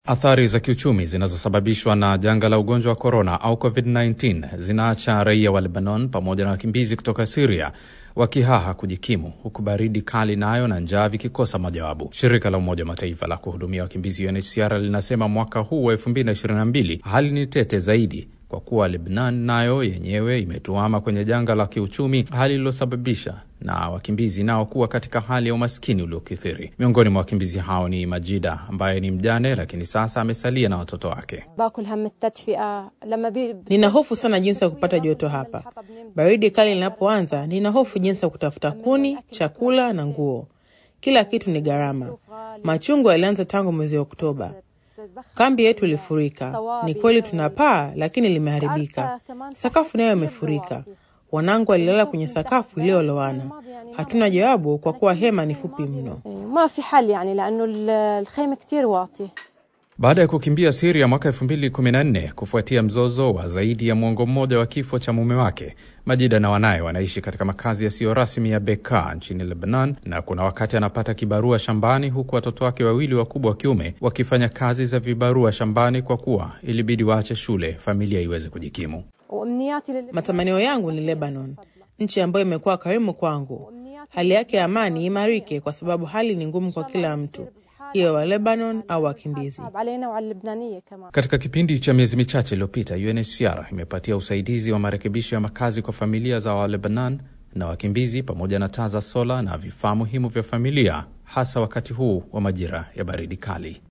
Athari za kiuchumi zinazosababishwa na janga la ugonjwa wa korona au COVID-19 zinaacha raia wa Lebanon pamoja na wakimbizi kutoka Siria wakihaha kujikimu, huku baridi kali nayo na njaa vikikosa majawabu. Shirika la Umoja wa Mataifa la kuhudumia wakimbizi UNHCR linasema mwaka huu wa 2022 hali ni tete zaidi kwa kuwa Lebanon nayo yenyewe imetuama kwenye janga la kiuchumi, hali iliyosababisha na wakimbizi nao kuwa katika hali ya umaskini uliokithiri. Miongoni mwa wakimbizi hao ni Majida ambaye ni mjane, lakini sasa amesalia na watoto wake. Nina hofu sana jinsi ya kupata joto hapa. Baridi kali linapoanza, nina hofu jinsi ya kutafuta kuni, chakula na nguo. Kila kitu ni gharama. Machungu yalianza tangu mwezi wa Oktoba. Kambi yetu ilifurika. Ni kweli tuna paa, lakini limeharibika. Sakafu nayo imefurika. Wanangu walilala kwenye sakafu iliyolowana. Hatuna jawabu kwa kuwa hema ni fupi mno. Baada ya kukimbia Siria mwaka 2014 kufuatia mzozo wa zaidi ya mwongo mmoja wa kifo cha mume wake, Majida na wanaye wanaishi katika makazi yasiyo rasmi ya Beka nchini Lebanon, na kuna wakati anapata kibarua shambani, huku watoto wake wawili wakubwa wa kiume wakifanya kazi za vibarua shambani kwa kuwa ilibidi waache shule familia iweze kujikimu. Matamanio yangu ni Lebanon, nchi ambayo imekuwa karimu kwangu. Hali yake ya amani imarike, kwa sababu hali ni ngumu kwa kila mtu, iwe wa Lebanon au wakimbizi. Katika kipindi cha miezi michache iliyopita, UNHCR imepatia usaidizi wa marekebisho ya makazi kwa familia za Walebanon na wakimbizi pamoja na taa za sola na vifaa muhimu vya familia, hasa wakati huu wa majira ya baridi kali.